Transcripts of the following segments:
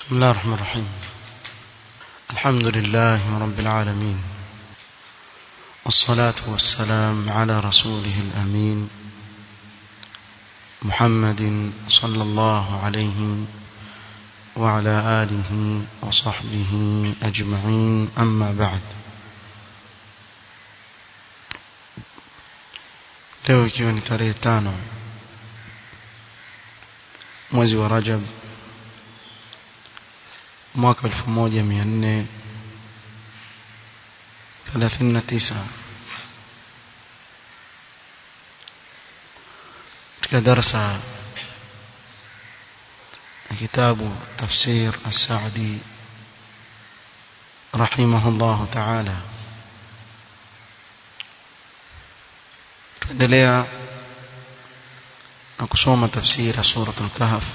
بسم الله الرحمن الرحيم الحمد لله رب العالمين والصلاة والسلام على رسوله الأمين محمد صلى الله عليه وعلى آله وصحبه أجمعين أما بعد leo ikiwa ni tarehe tano mwezi wa Rajab mwaka 1439 katika darasa kitabu tafsir as-Sa'di rahimahullah ta'ala tuendelea na kusoma tafsiri ya suratul kahf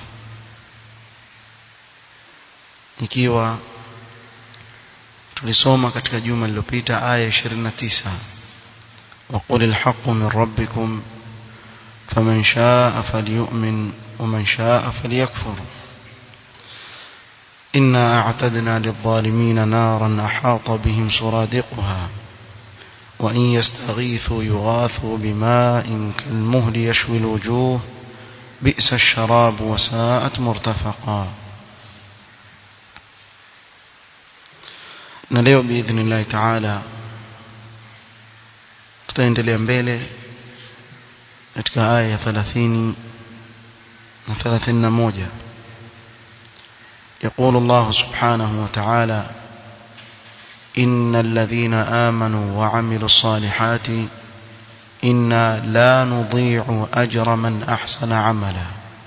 ikiwa tulisoma katika juma lililopita aya 29 وقل الحق من ربكم فمن شاء فليؤمن ومن شاء فليكفر إنا أعتدنا للظالمين نارا أحاط بهم سرادقها وإن يستغيثوا يغاثوا بماء كالمهل يشوي الوجوه بئس الشراب وساءت مرتفقا na leo biidhnillahi taala tutaendelea mbele katika aya ya 30 na 31 يقول الله سبحانه وتعالى إن الذين آمنوا وعملوا الصالحات إنا لا نضيع أجر من أحسن عملا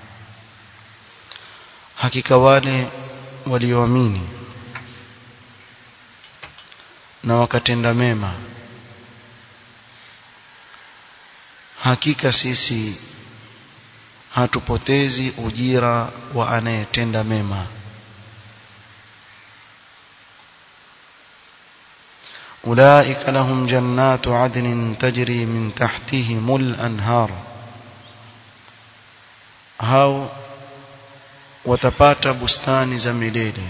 hakika wale walioamini na wakatenda mema hakika sisi hatupotezi ujira wa anayetenda mema أولئك لهم جنات عدن تجري من تحتهم الأنهار هاو watapata bustani za milele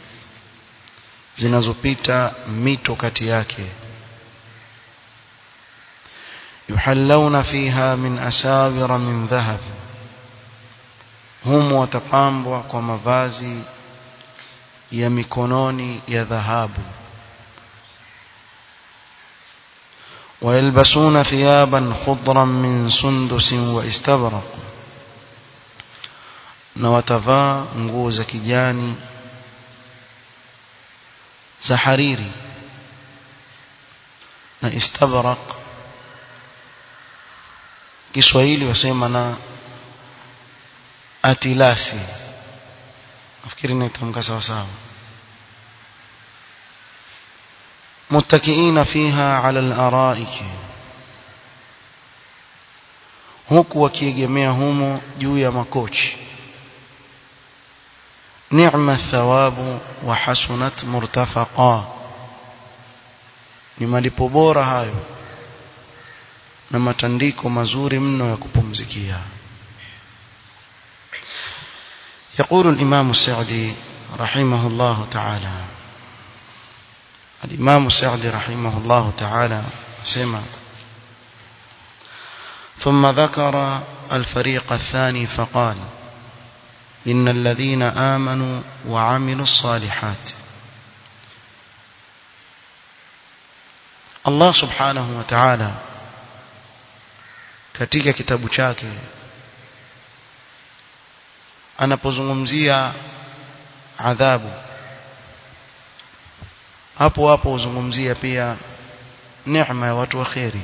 zinazopita mito kati yake yuhallawna fiha min asawira min dhahab humu watapambwa kwa mavazi ya mikononi ya dhahabu ويلبسون ثيابا خضرا من سندس واستبرق na watavaa nguo za kijani za hariri na istabrak Kiswahili wasema na atilasi nafikiri naitamka sawa sawa متكئين فيها على الارائك huku wakiegemea humo juu ya makochi ni'ma thawabu wa hasunat murtafaqa ni malipo bora hayo na matandiko mazuri mno ya kupumzikia يقول الإمام السعدي رحمه الله تعالى الإمام السعدي رحمه الله تعالى سمع ثم ذكر الفريق الثاني فقال إن الذين آمنوا وعملوا الصالحات الله سبحانه وتعالى katika kitabu chake anapozungumzia adhabu hapo hapo uzungumzia pia neema ya watu wa kheri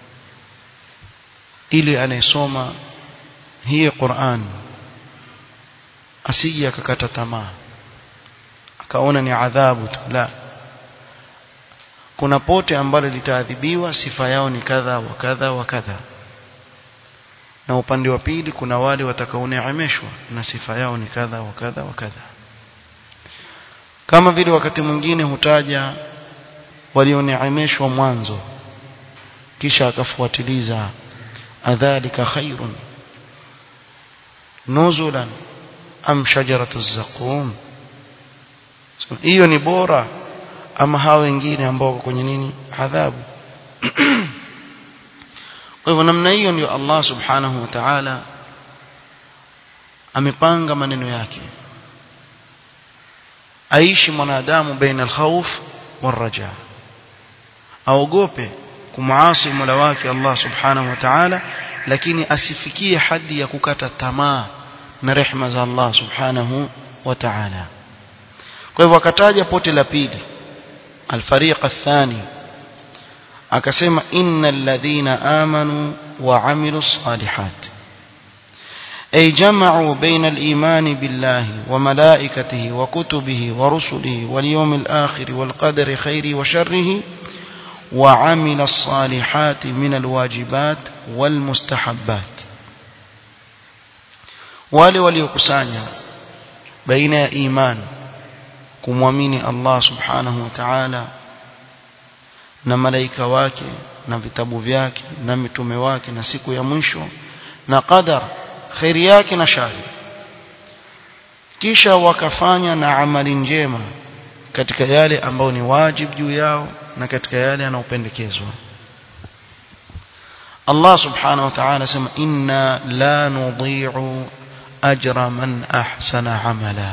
ili anayesoma hii Qur'an asije akakata tamaa akaona ni adhabu tu la kuna pote ambalo litaadhibiwa sifa yao ni kadha wa kadha wa kadha na upande wa pili kuna wale watakaoneemeshwa na sifa yao ni kadha wa kadha wa kadha kama vile wakati mwingine hutaja walioneemeshwa mwanzo kisha akafuatiliza adhalika khairun nuzulan am shajaratu zaqum hiyo ni bora ama hao wengine ambao wako kwenye nini adhabu kwa hivyo namna hiyo ndio Allah subhanahu wa ta'ala amepanga maneno yake aishi mwanadamu baina alkhawf waraja aogope kumuasi Mola wake Allah subhanahu wa ta'ala lakini asifikie hadi ya kukata tamaa na rehema za Allah subhanahu wa ta'ala kwa hivyo akataja pote la pili الفريق الثاني akasema innal ladhina amanu wa amilus salihat ay jama'u bayna al-iman billahi wa malaikatihi wa kutubihi wa rusulihi wal yawmil akhir wal qadari khairi wa sharrihi wa amila as-salihat min al-wajibat wal mustahabbat wale waliokusanya baina ya imani kumwamini Allah subhanahu wa ta'ala na malaika wake na vitabu vyake na mitume wake na siku ya mwisho na qadar khairi yake na shari kisha wakafanya na amali njema katika yale ambayo ni wajib juu yao na katika yale yanayopendekezwa Allah subhanahu wa ta'ala sema inna la nudhi'u ajra man ahsana amala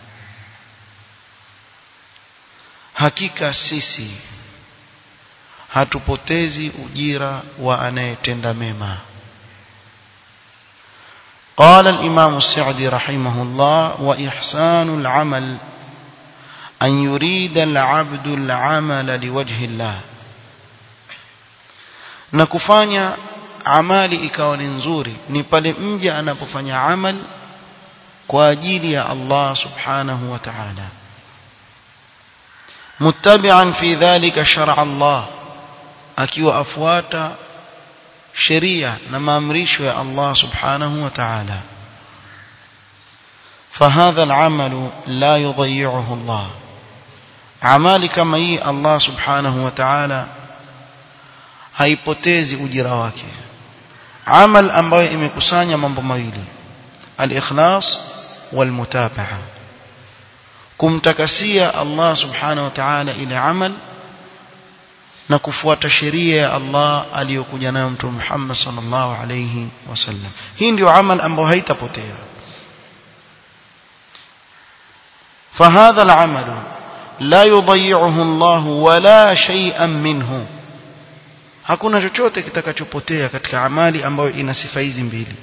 hakika sisi hatupotezi ujira wa anayetenda mema قال الإمام السعدي رحمه الله وإحسان العمل أن يريد العبد العمل لوجه الله نكفانيا amali ikawa ni nzuri ni pale mja anapofanya amal kwa ajili ya Allah subhanahu wa ta'ala muttabi'an fi dhalika shar'a Allah akiwa afuata sheria na maamrisho ya Allah subhanahu wa ta'ala فهذا العمل لا يضيعه الله amali kama hii Allah subhanahu wa ta'ala haipotezi ujira wake amal ambayo imekusanya mambo mawili al-ikhlas wal-mutaba'a kumtakasia Allah subhanahu wa ta'ala ile amal na kufuata sheria ya Allah aliyokuja nayo mtume Muhammad sallallahu alayhi wasallam hii ndio amal ambayo haitapotea فهذا العمل لا يضيعه الله ولا شيئا منه hakuna chochote kitakachopotea katika amali ambayo ina sifa hizi mbili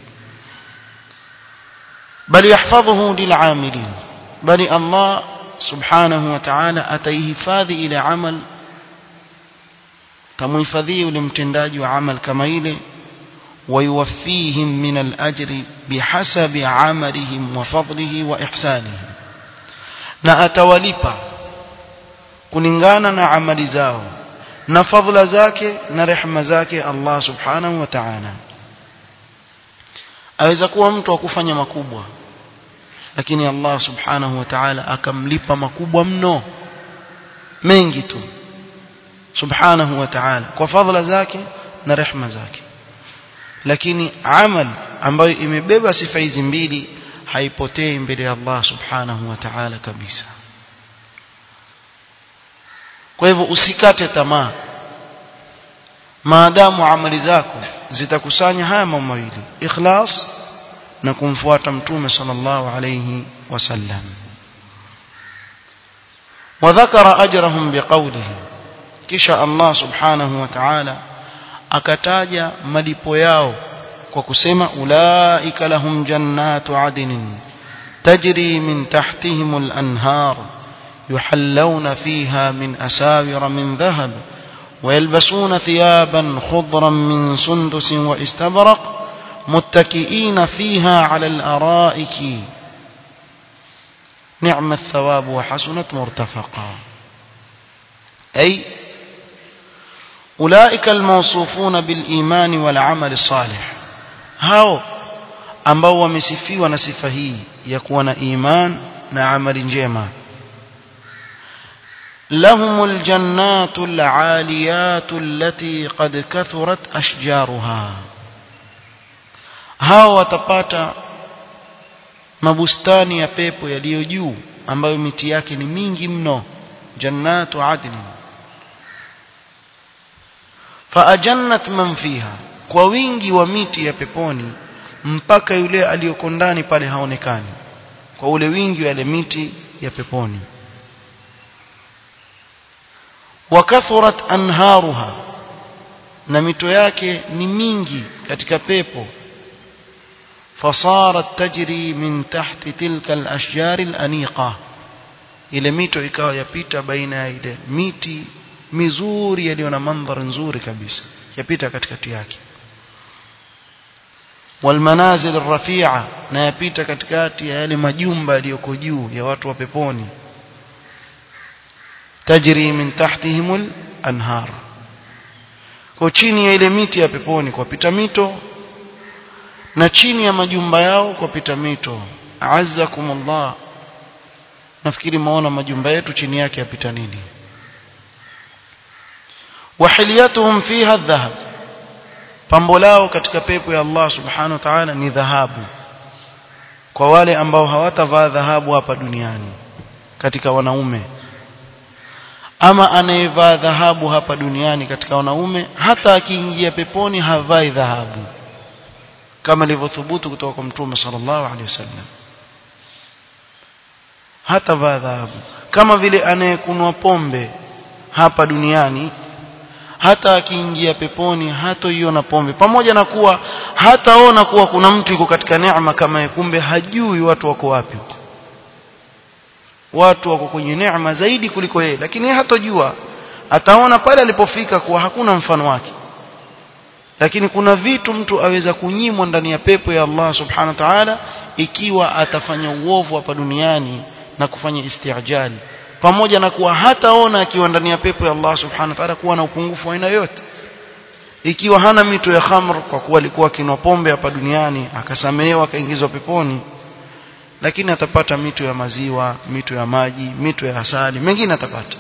bali yahfadhuhu lil'amilin bali Allah subhanahu wa ta'ala ataihifadhi ile amal tamuhifadhia yule mtendaji wa amal kama ile ويوفيهم من الأجر بحسب عملهم وفضله وإحسانهم na atawalipa kulingana na amali zao na fadhila zake na rehema zake Allah subhanahu wa ta'ala aweza kuwa mtu akufanya makubwa lakini Allah subhanahu wa ta'ala akamlipa makubwa mno mengi tu subhanahu wa ta'ala kwa fadhila zake na rehema zake lakini amal ambayo imebeba sifa hizi mbili haipotei mbele ya Allah subhanahu wa ta'ala kabisa kwa hivyo usikate tamaa maadamu amali zako zitakusanya haya mambo mawili ikhlas na kumfuata mtume sallallahu alayhi wasallam وذكر أجرهم بقوله كشاء الله سبحانه وتعالى akataja malipo yao kwa kusema ulaika lahum jannatu adnin tajri min tahtihim al-anhar yuhallawna fiha min asawir min dhahab ويلبسون ثيابا خضرا من سندس واستبرق متكئين فيها على الأرائك نعم الثواب وحسنت مرتفقا أي أولئك الموصوفون بالإيمان والعمل الصالح هاو ambao wamesifiwa na sifa hii ya kuwa na iman na amali njema لهم الجنات العاليات التي قد كثرت أشجارها hao watapata mabustani ya pepo yaliyo juu ambayo miti yake ni mingi mno jannatu adn faajannat man fiha kwa wingi wa miti ya peponi mpaka yule aliyoko ndani pale haonekani kwa ule wingi wa ile miti ya peponi wakathurat anharuha na mito yake ni mingi katika pepo fasarat tajri min tahti tilka alashjar alaniqa ile mito ikawa yapita baina ya ile miti mizuri yaliyo na mandhari nzuri kabisa yapita katikati yake walmanazil arrafi'a na yapita katikati ya yale majumba yaliyoko juu ya watu wa peponi tajri min tahtihimul anhar kwa chini ya ile miti ya peponi kwa pita mito na chini ya majumba yao kwa pita mito azzakumullah nafikiri maona majumba yetu chini yake yapita nini wahiliyatuhum fiha dhahab pambo lao katika pepo ya Allah subhanahu wa ta'ala ni dhahabu kwa wale ambao hawatavaa dhahabu hapa duniani katika wanaume ama anayevaa dhahabu hapa duniani katika wanaume hata akiingia peponi havai dhahabu kama ilivyothubutu kutoka kwa mtume sallallahu alaihi wasallam hata vaa dhahabu kama vile anayekunwa pombe hapa duniani hata akiingia peponi hatoiona pombe pamoja na kuwa hataona kuwa kuna mtu yuko katika neema kama kumbe hajui watu wako wapi watu wako kwenye neema zaidi kuliko yeye lakini yeye hatojua ataona pale alipofika kuwa hakuna mfano wake lakini kuna vitu mtu aweza kunyimwa ndani ya pepo ya Allah subhanahu wa ta'ala ikiwa atafanya uovu hapa duniani na kufanya istiajali pamoja na kuwa hataona akiwa ndani ya pepo ya Allah subhanahu wa ta'ala kuwa na upungufu wa aina yote ikiwa hana mito ya khamr kwa kuwa alikuwa akinwa pombe hapa duniani akasamehewa akaingizwa peponi lakini atapata mito ya maziwa mito ya maji mito ya asali mengine atapata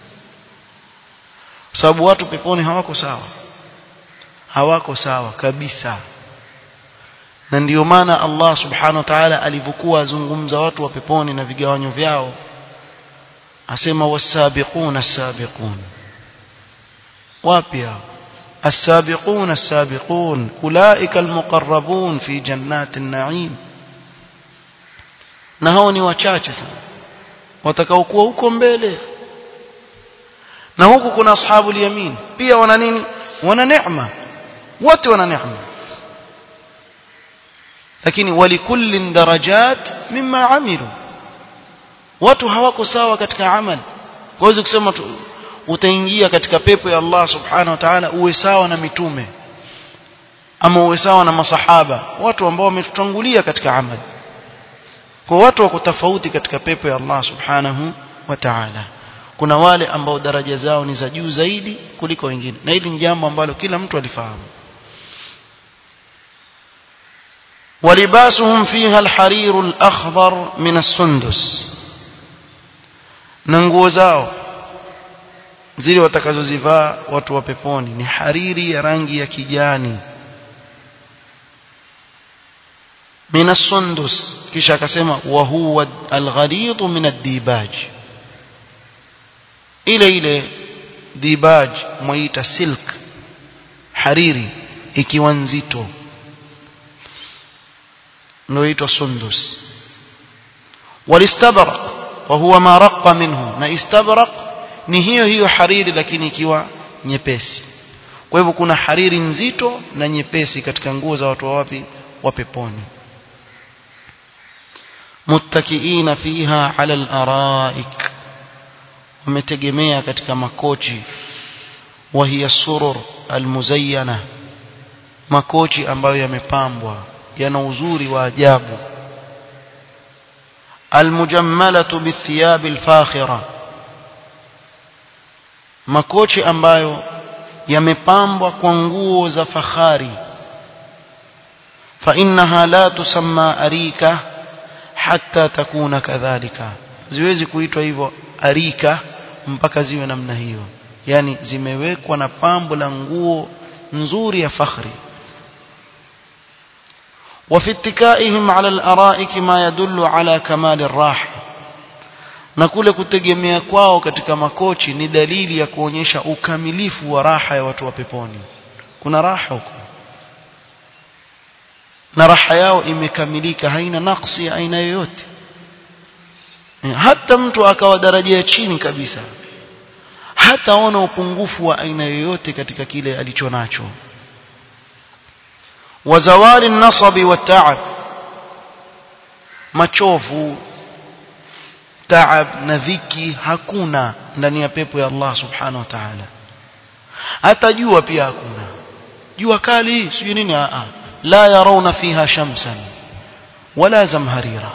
sababu watu peponi hawako sawa hawako sawa kabisa na ndiyo maana Allah subhanahu wa ta'ala alivyokuwa azungumza watu wa peponi na vigawanyo vyao asema wasabiquna as-sabiqun wapi hao السابقون السابقون أولئك المقربون في جنات النعيم na hao ni wachache sana watakaokuwa huko mbele na huku kuna ashabu yamin pia wana nini wana neema wote wana neema lakini walikullin darajat mimma amilu watu hawako sawa katika amali huwezi kusema utaingia katika pepo ya Allah subhanahu wa ta'ala uwe sawa na mitume ama uwe sawa na masahaba watu ambao wametutangulia katika amali kwa watu wako tofauti katika pepo ya Allah subhanahu wa ta'ala kuna wale ambao daraja zao ni za juu zaidi kuliko wengine na hili ni jambo ambalo kila mtu alifahamu ولباسهم فيها الحرير الأخضر من السندس ننغو زao zile watakazozivaa watu wa peponi ni hariri ya rangi ya kijani min as-sundus kisha akasema wa huwa al-ghalid min ad-dibaj ile ile dibaj muita silk hariri ikiwa nzito ndio inaitwa sundus walistabraq wa huwa ma raqqa minhu na istabraq ni hiyo hiyo hariri lakini ikiwa nyepesi kwa hivyo kuna hariri nzito na nyepesi katika nguo za watu wa wapi wa peponi muttakiina fiha ala al-araik wametegemea katika makochi wa hiya surur almuzayyana makochi ambayo yamepambwa yana uzuri wa ajabu almujammalatu bithiyab alfakhira makochi ambayo yamepambwa kwa nguo za fahari fa innaha la tusamma arika hatta takuna kadhalika ziwezi kuitwa hivyo arika mpaka ziwe namna hiyo yani zimewekwa na pambo la nguo nzuri ya fakhri وفي اتكائهم على الأرائك ما يدل على كمال الراحة na kule kutegemea kwao katika makochi ni dalili ya kuonyesha ukamilifu wa raha ya watu wa peponi kuna raha huko na raha yao imekamilika haina naksi ya aina yoyote hata mtu akawa daraja ya chini kabisa hataona upungufu wa aina yoyote katika kile alicho nacho wazawali nasabi wa taab machovu taab na dhiki hakuna ndani ya pepo ya Allah subhanahu wa ta'ala hata jua pia hakuna jua kali sijui nini a la yarawna fiha shamsan wala zamharira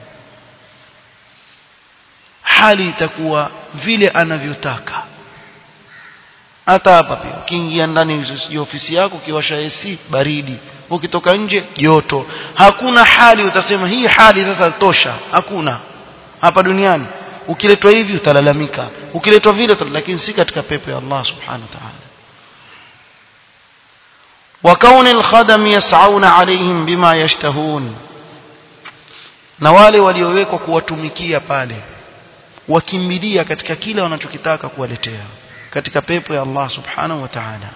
hali itakuwa vile anavyotaka hata hapa pia ukiingia ndani ya ofisi yako ukiwasha AC baridi ukitoka nje joto hakuna hali utasema hii hali sasa tosha hakuna hapa duniani ukiletwa hivi utalalamika ukiletwa vile lakini si katika pepo ya Allah subhanahu wa ta'ala وكون الخدم يسعون عليهم بما يشتهون na wale waliowekwa kuwatumikia pale wakimbilia katika kile wanachokitaka kuwaletea katika pepo ya Allah subhanahu wa ta'ala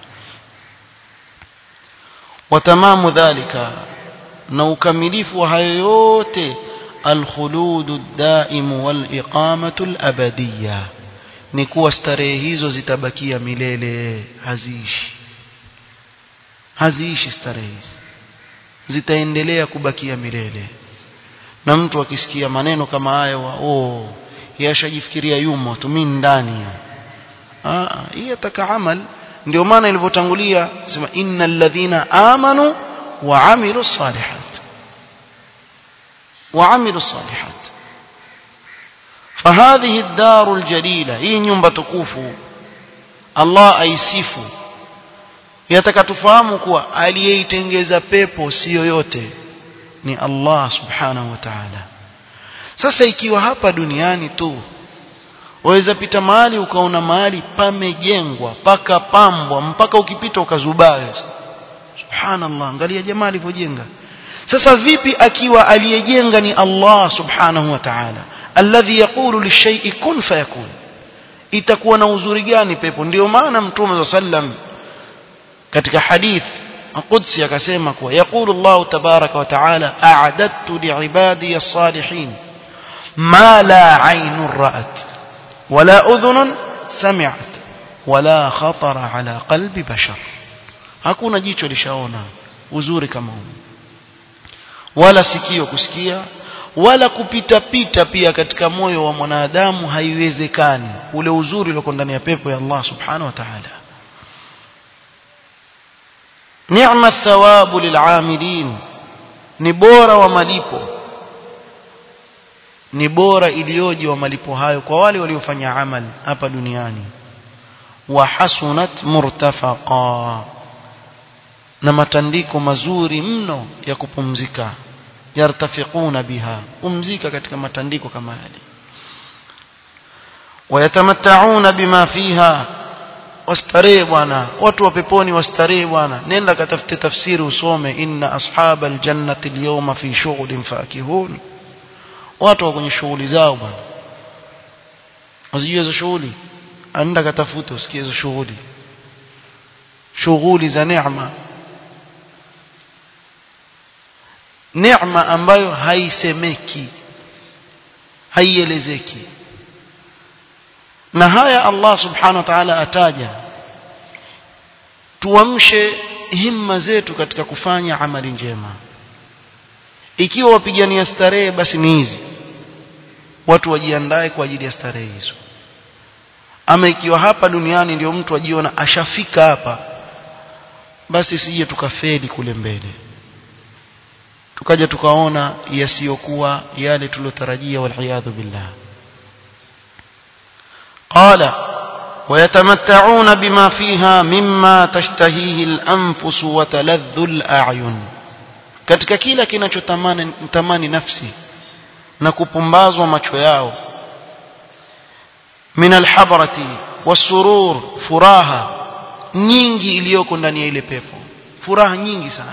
watamamu dhalika na ukamilifu wa hayo yote alkhuludu daimu waliqamatu alabadiyya ni kuwa starehe hizo zitabakia milele haziishi haziishi starehe hizi zitaendelea kubakia milele na mtu akisikia maneno kama haya wa oh yashajifikiria yumo tu mimi ndani ah hii ataka amal ndio maana ilivyotangulia sema innal ladhina amanu wa amilu salihat wa amilu salihat فهذه الدار الجليلة hii nyumba tukufu Allah aisifu yataka tufahamu kuwa aliyeitengeza pepo si yoyote ni Allah subhanahu wa ta'ala sasa ikiwa hapa duniani tu waweza pita mahali ukaona mahali pamejengwa paka pambwa mpaka ukipita ukazubaa subhanallah angalia jamaa alivyojenga sasa vipi akiwa aliyejenga ni Allah subhanahu wa ta'ala alladhi yaqulu lishay'i kun fayakun itakuwa na uzuri gani pepo ndio maana mtume sallam katika hadith qudsi akasema kuwa yaqulu Allah tabaraka wa ta'ala a'adattu li'ibadi as-salihin ma la 'aynun ra'at wala udhunun sami'at wala khatara ala qalbi bashar hakuna jicho lishaona uzuri kama huu wala sikio kusikia wala kupita pita pia katika moyo wa mwanadamu haiwezekani ule uzuri ulioko ndani ya pepo ya Allah subhanahu wa ta'ala ni'ma thawabu lil'amilin ni bora wa malipo ni bora iliyoje wa malipo hayo kwa wale waliofanya amal hapa duniani wa hasunat murtafaqa na matandiko mazuri mno ya kupumzika yartafiquna biha pumzika katika matandiko kama yale wayatamattauna bima fiha wastarehe bwana watu wa peponi wastarehe bwana nenda katafute tafsiri usome inna ashaba aljannati alyawma fi shughlin fakihun watu wa kwenye shughuli zao bwana usijue hizo shughuli anda katafute usikie hizo shughuli shughuli za neema neema ambayo haisemeki haielezeki na haya Allah subhanahu wa ta'ala ataja tuamshe himma zetu katika kufanya amali njema ikiwa wapigania starehe basi ni hizi watu wajiandae kwa ajili ya starehe hizo ama ikiwa hapa duniani ndio mtu ajiona ashafika hapa basi sije tukafeli kule mbele tukaja tukaona yasiyokuwa yale tulotarajia waliyadhu billah قال ويتمتعون بما فيها مما تشتهيه الأنفس وتلذ الأعين katika kila kinachotamani tamani nafsi na kupumbazwa macho yao min alhabrati wasurur furaha nyingi iliyoko ndani ya ile pepo furaha nyingi sana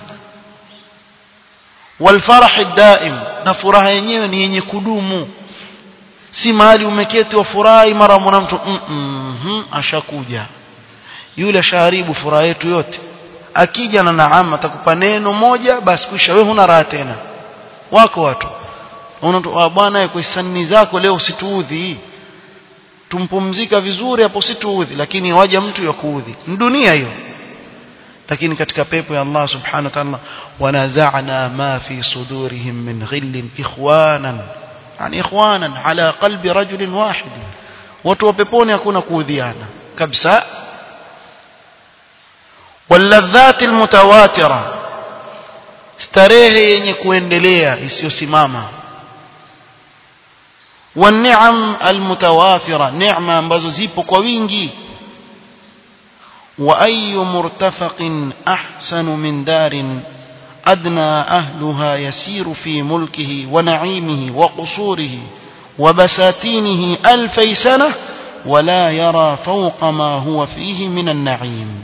walfarah daim na furaha yenyewe ni yenye kudumu si mahali umeketi wafurahi mara mwana mtu mm -mm, ashakuja yule ashaharibu furaha yetu yote akija na naam atakupa neno moja basi kisha wewe huna raha tena wako watu unaona bwana kwa hisani zako leo usituudhi tumpumzika vizuri hapo usituudhi lakini waja mtu ya kuudhi ni dunia hiyo lakini katika pepo ya Allah subhanahu wa ta'ala wanaza'na ma fi sudurihim min ghillin ikhwanan yani ikhwanan ala qalbi rajulin wahid watu wa peponi hakuna kuudhiana kabisa واللذات المتواترة starehe yenye kuendelea isiyosimama والنعم المتوافرة نعمة ambazo zipo kwa wingi وأي مرتفق أحسن من دار أدنى أهلها يسير في ملكه ونعيمه وقصوره وبساتينه ألفي سنة ولا يرى فوق ما هو فيه من النعيم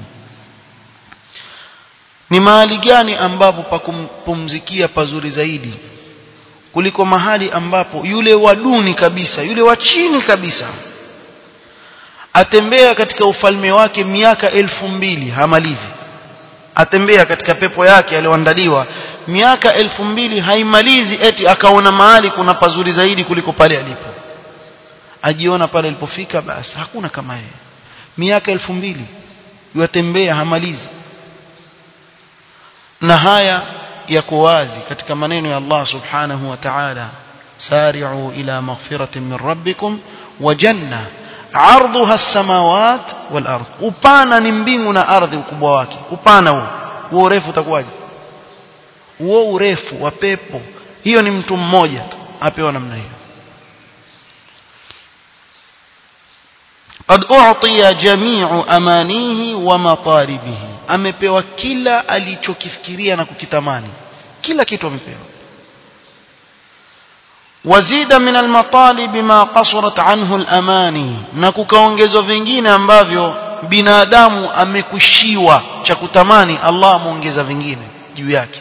ni mahali gani ambapo pa kumpumzikia pazuri zaidi kuliko mahali ambapo yule waduni kabisa yule wa chini kabisa atembea katika ufalme wake miaka elfu mbili hamalizi atembea katika pepo yake aliyoandaliwa miaka elfu mbili haimalizi eti akaona mahali kuna pazuri zaidi kuliko pale alipo ajiona pale alipofika basi hakuna kama yeye miaka elfu mbili yatembea hamalizi na haya yako wazi katika maneno ya Allah subhanahu wa ta'ala sari'u ila maghfiratin min rabbikum wa janna arduha as-samawat wal ard upana ni mbingu na ardhi ukubwa wake upana huo huo urefu utakuwaje huo urefu wa pepo hiyo ni mtu mmoja tu apewa namna hiyo قد أعطي جميع أمانيه ومطالبه amepewa kila alichokifikiria na kukitamani kila kitu amepewa wazida min almatalib ma qasarat anhu alamani na kukaongezwa vingine ambavyo binadamu amekushiwa cha kutamani Allah amuongeza vingine juu yake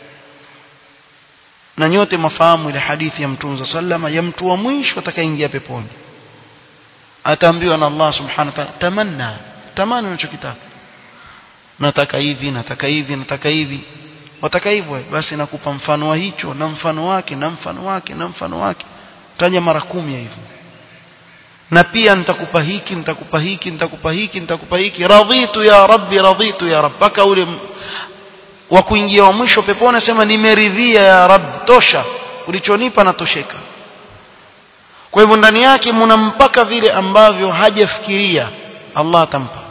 na nyote mafahamu ile hadithi ya mtume sallama ya mtu wa mwisho atakayeingia peponi ataambiwa na Allah subhanahu wa ta'ala tamanna tamani unachokitaka nataka hivi nataka hivi nataka hivi wataka hivyo basi nakupa mfano wa hicho na mfano wake na mfano wake na mfano wake taja mara kumi hivyo na pia nitakupa hiki nitakupa hiki nitakupa hiki nitakupa hiki radhitu ya rabbi radhitu ya rabbi paka ule wa kuingia wa mwisho peponi sema nimeridhia ya rabbi tosha ulichonipa natosheka kwa hivyo ndani yake mna mpaka vile ambavyo hajafikiria Allah atampa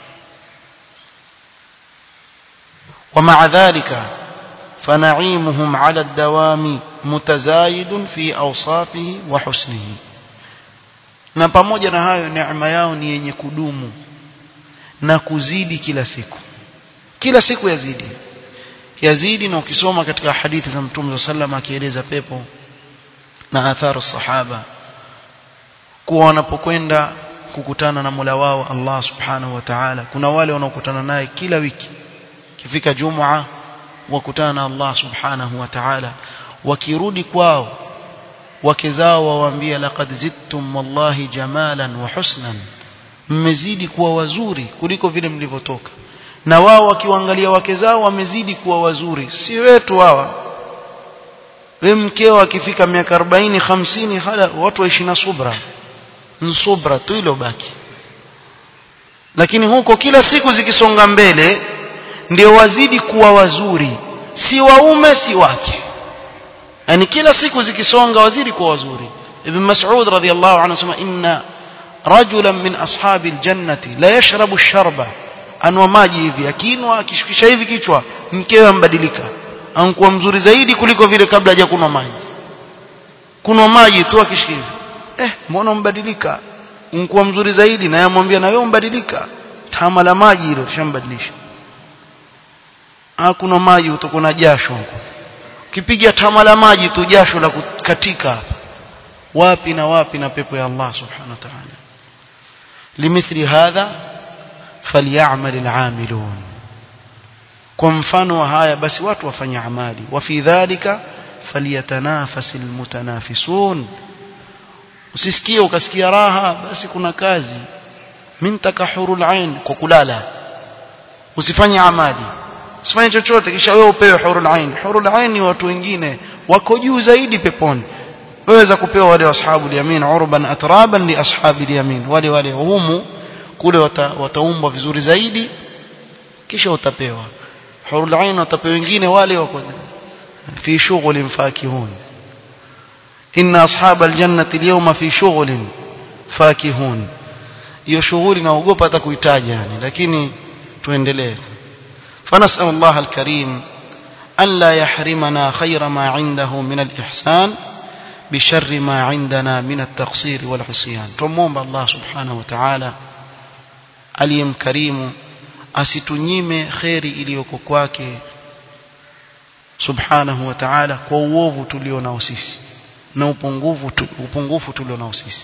ومع ذلك فنعيمهم على الدوام متزايد في أوصافه وحسنه na pamoja na hayo neema yao ni yenye kudumu na kuzidi kila siku kila siku yazidi yazidi na ukisoma katika hadithi za mtume sallam akieleza pepo na athari sahaba kuwa wanapokwenda kukutana na Mola wao Allah subhanahu wa ta'ala kuna wale wanaokutana naye kila wiki kifika jumua wakutana na Allah subhanahu wa ta'ala wakirudi kwao wake zao wawaambia laqad zidtum wallahi jamalan wa husnan mmezidi kuwa wazuri kuliko vile mlivyotoka na wao wakiwaangalia wake zao wamezidi kuwa wazuri si wetu hawa we mkeo akifika miaka 40 50 hala watu waishi na subra nsubra tu ilo baki lakini huko kila siku zikisonga mbele ndio wazidi kuwa wazuri si waume si wake yani kila siku zikisonga wazidi kuwa wazuri ibn mas'ud radhiyallahu anhu anasema inna rajulan min ashabi aljannati la yashrabu sharba anwa maji hivi akinwa akishikisha hivi kichwa mkewe ambadilika anakuwa mzuri zaidi kuliko vile kabla hajakunwa maji kunwa maji tu akishika hivi eh mbona umbadilika unakuwa mzuri zaidi na yamwambia na wewe umbadilika tama la maji hilo tushambadilisha hakuna maji utakuwa na jasho huko ukipiga tama la maji tu jasho la kukatika hapa wapi na wapi na pepo ya Allah subhanahu wa ta'ala limithli hadha falyamal al'amilun kwa mfano wa haya basi watu wafanye amali wa fi dhalika falyatanafasil mutanafisun usisikie ukasikia raha basi kuna kazi mintaka hurul ain kwa kulala usifanye amali usifanye chochote kisha wewe upewe hurul ain hurul ain ni watu wengine wako juu zaidi peponi waweza kupewa wale ashabu yamin urban atraban li ashabi yamin wale wale humu kule wataumbwa vizuri zaidi kisha utapewa hurul ain watapewa wengine wale wako fi shughulin fakihun inna ashab aljannati alyawma fi shughlin fakihun hiyo shughuli naogopa hata kuitaja yani lakini tuendelee فنسأل الله الكريم ألا يحرمنا خير ما عنده من الإحسان بشر ما عندنا من التقصير والعصيان تموم الله سبحانه وتعالى aliyem karimu asitunyime kheri iliyoko kwake subhanahu wa ta'ala kwa uovu tulio nao sisi na upungufu upungufu tulio nao sisi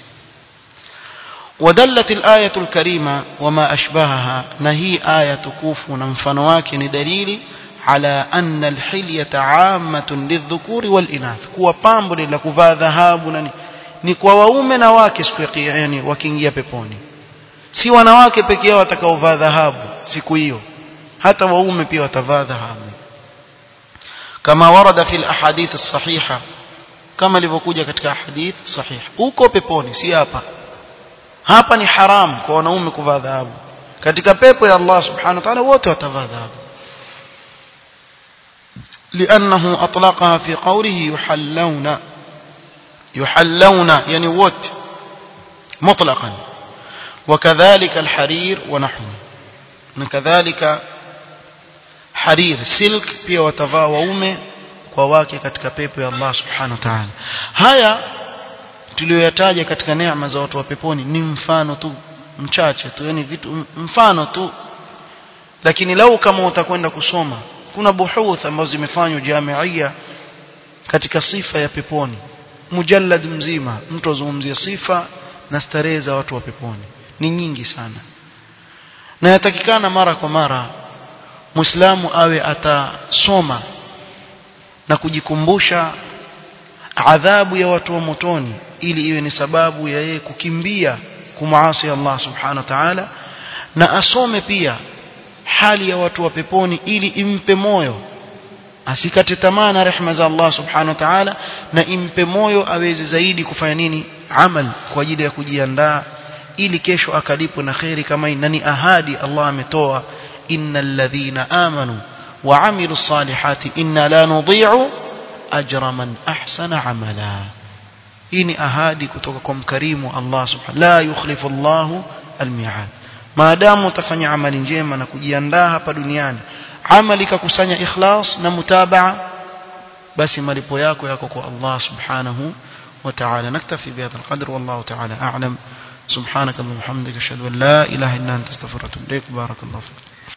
ودلت الآية الكريمة وما أشبهها نهي آية تكوف نمفن واكن دليل على أن الحلية عامة للذكور والإناث كوا بامبر لكفا ذهاب ni kwa waume na wake siku ya yani wakiingia peponi si wanawake pekee yao watakaovaa dhahabu siku hiyo hata waume pia watavaa dhahabu kama warada fil ahadith as-sahiha kama ilivyokuja katika hadith sahih huko peponi si hapa hapa ni haram kwa wanaume kuvaa dhahabu katika pepo ya Allah subhanahu wa ta'ala wote watavaa dhahabu لأنه أطلقها في قوله يحلون يحلون يعني وت مطلقا وكذلك الحرير ونحوه وكذلك حرير سلك pia watavaa waume kwa wake katika pepo ya Allah subhanahu wa ta'ala haya tuliyoyataja katika neema za watu wa peponi ni mfano tu mchache tu yani vitu mfano tu lakini lau kama utakwenda kusoma kuna buhuth ambazo zimefanywa jamiia katika sifa ya peponi mujallad mzima mtu azungumzia sifa na starehe za watu wa peponi ni nyingi sana na yatakikana mara kwa mara muislamu awe atasoma na kujikumbusha adhabu ya watu wa motoni ili iwe ni sababu ya yeye kukimbia kumaasi Allah subhanahu wa ta'ala na asome pia hali ya watu wa peponi ili impe moyo asikate tamaa na rehema za Allah subhanahu wa ta'ala na impe moyo aweze zaidi kufanya nini amal kwa ajili ya kujiandaa ili kesho akalipwe na khairi kama na ni ahadi Allah ametoa innal ladhina amanu wa amilus salihati inna la nudhi'u ajra man ahsana amala hii ni ahadi kutoka kwa mkarimu Allah subhanahu la yukhlifu Allahu almi'ad maadamu utafanya amali njema na kujiandaa hapa duniani amali kakusanya ikhlas na mutabaa basi malipo yako yako kwa Allah subhanahu wa ta'ala naktafi bihadha alqadr wallahu ta'ala a'lam subhanaka wa bihamdika ashhadu an la ilaha illa anta astaghfiruka wa atubu ilaik barakallahu fik